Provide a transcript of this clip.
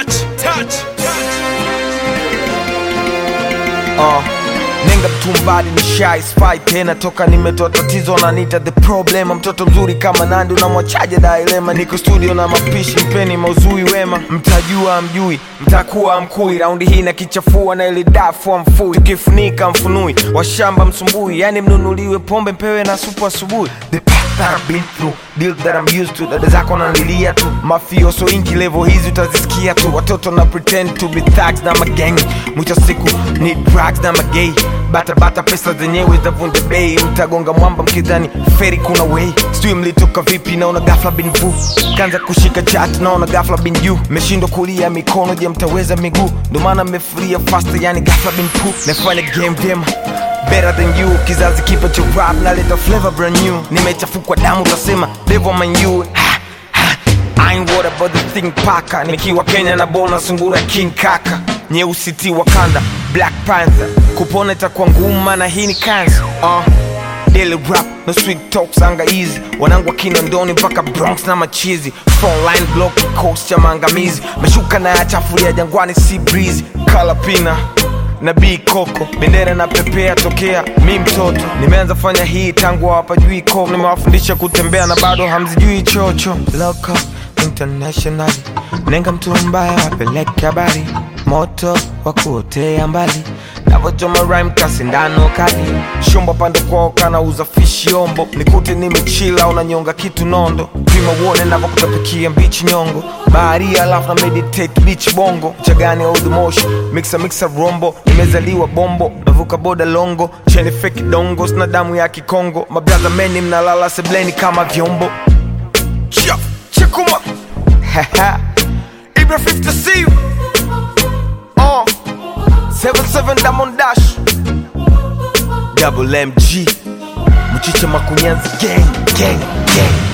touch, touch, touch. uh, nenga mtumbadi ni shy spy tena toka nimetoa tatizo nanita the problem mtoto mzuri kama nandi unamwachaje dailema niko studio na mapishi mpeni mauzui wema mtajua mjui mtakuwa mkui raundi hii na kichafua na ili dafu mfui tukifunika mfunui washamba msumbui yani mnunuliwe pombe mpewe na supu asubuhi the path that I've been through deal that I'm used to dada zako nalilia tu mafioso inki level hizi utazisikia tu watoto na pretend to be thugs na magang mwisho siku ni drugs na magay bata bata pesa zenyewe zavunja bei mtagonga mwamba mkidhani feri kuna way sijui mlitoka vipi naona gafla bin vu kanza kushika chat naona gafla bin juu meshindwa kulia mikono je mtaweza miguu ndo maana mmefuria faster yani gafla bin pu nafanya game vyema better than you kizazi kipa cha rap naleta flavor brand new nimechafukwa damu utasema devil man you ha, ha. I ain't worried about the thing paka nikiwa kenya na bona sungura king kaka nyeusi ti wakanda black panther kupona itakuwa ngumu na hii ni kansa uh. Daily rap no sweet talks anga easy wanangu wa kinondoni mpaka bronx na machizi frontline block coast cha maangamizi mashuka na yachafulia jangwani si breeze kalapina na b koko bendera na pepea tokea mi mtoto nimeanza fanya hii tangu hawapajui ko nimewafundisha kutembea na bado hamzijui chocho Loco, international nenga mtu mbaya wapeleke habari moto wa kuotea mbali navochoma rhyme kasindano kali shumba pande kwao kanauza fishi ombo nikute nimechila unanyonga kitu nondo pima uone navokutapikia mbichi nyongo baharia alafu na meditate beach bongo chagani old moshi mixa mixa rombo nimezaliwa bombo navuka boda longo cheni feki dongo sina damu ya kikongo mabraza meni mnalala sebleni kama vyombo Chia, chekuma Haha. ibra 50 c uh. 77 Diamond Dash Double MG Mchicha Makunyanzi gang gang gang